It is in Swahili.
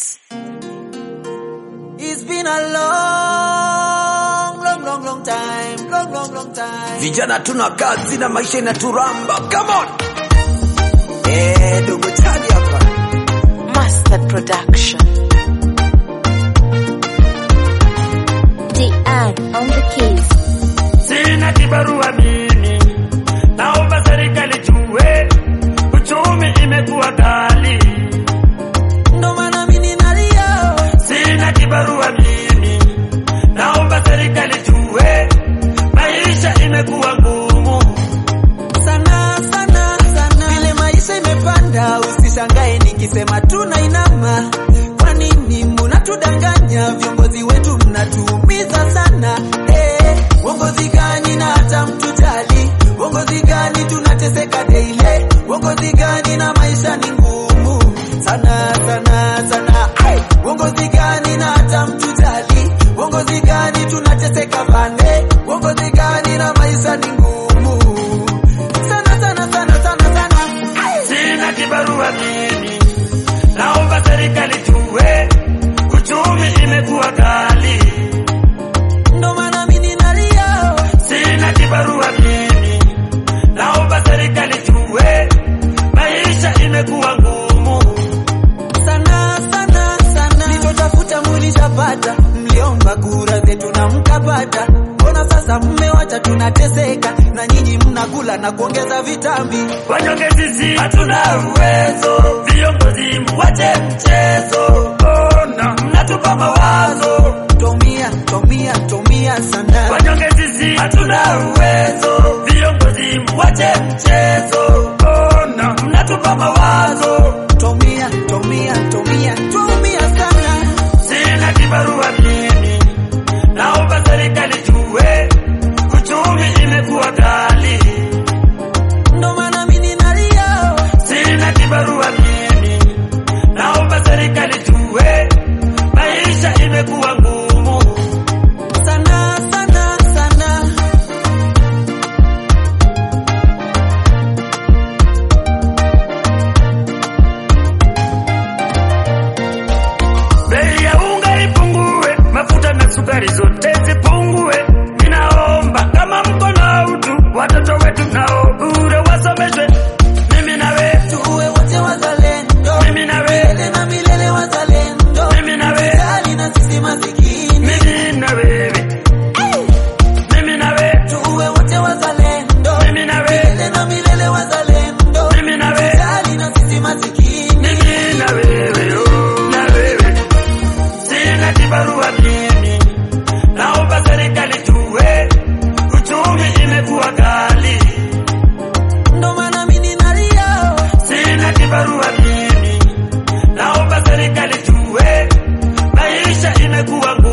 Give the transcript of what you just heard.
Beats. It's been a long, long, long, long time, long, long, long time. Vijana tuna kazi na maisha inaturamba. Come on. Eh, dogo chali hapa. Master Production. DR on the keys. Sina kibarua mimi, naomba serikali jue, uchumi imekuwa kali. Ndo maana mimi nalia. Sina kibarua mimi, naomba serikali jue, maisha imekuwa ngumu. Sana, sana, sana. Vile maisha imepanda, usishangae nikisema tunainama. Kwa nini mnatudanganya? Viongozi wetu mnatuumiza sana. Eh, uongozi gani na hata mtujali? Uongozi gani tunateseka daily? Uongozi gani na maisha ni ngumu sana sana sana. Ai, uongozi gani na hata mtujali? Uongozi gani tunateseka pande? Uongozi gani na maisha ni ngumu sana sana sana sana sana. Ai. Sina kibarua mimi, naomba serikali jue, uchumi imekuwa kali. Ndo maana mimi nalia. Sina kibarua mimi, naomba serikali jue, maisha imekuwa ngumu. sana sana sana. Nilichotafuta mulishapata, mliomba kura zetu na mkapata. Mbona sasa mmewacha tunateseka, na nyinyi mnakula na kuongeza vitambi? Wanyonge sisi hatuna uwezo, viongozi muwache mchezo. Ona mnatupa mawazo, Tomia tomia tomia sana. wanyonge sisi hatuna uwezo, viongozi muwache mchezo. Ona mnatupa mawazo, Tomia tomia tomia tomia sana. sina kibarua mimi, naomba serikali jue, uchumi imekuwa kali. Ndo maana mimi nalia. Sina kibarua mimi, naomba serikali jue, maisha imekuwa ngumu. sana sana sana. Bei ya unga ipungue, mafuta na sukari zote zipungue. Ninaomba kama mko na utu, watoto wetu nao bure wasomeshwe. Mimi na wewe, Tuwe wote wazalendo. mimi na wewe, Milele na milele wazalendo. mimi na wewe, Serikali na sisi masikini. mimi na wewe, mimi na wewe, Tuwe wote wazalendo. mimi na wewe, Milele na milele wazalendo. mimi na wewe. Serikali na sisi masikini. mimi na wewe, oh, na wewe, sina kibarua mimi, naomba serikali jue, uchumi imekuwa kali. Ndo maana mimi nalia. Sina kibarua mimi, naomba serikali jue, maisha imekuwa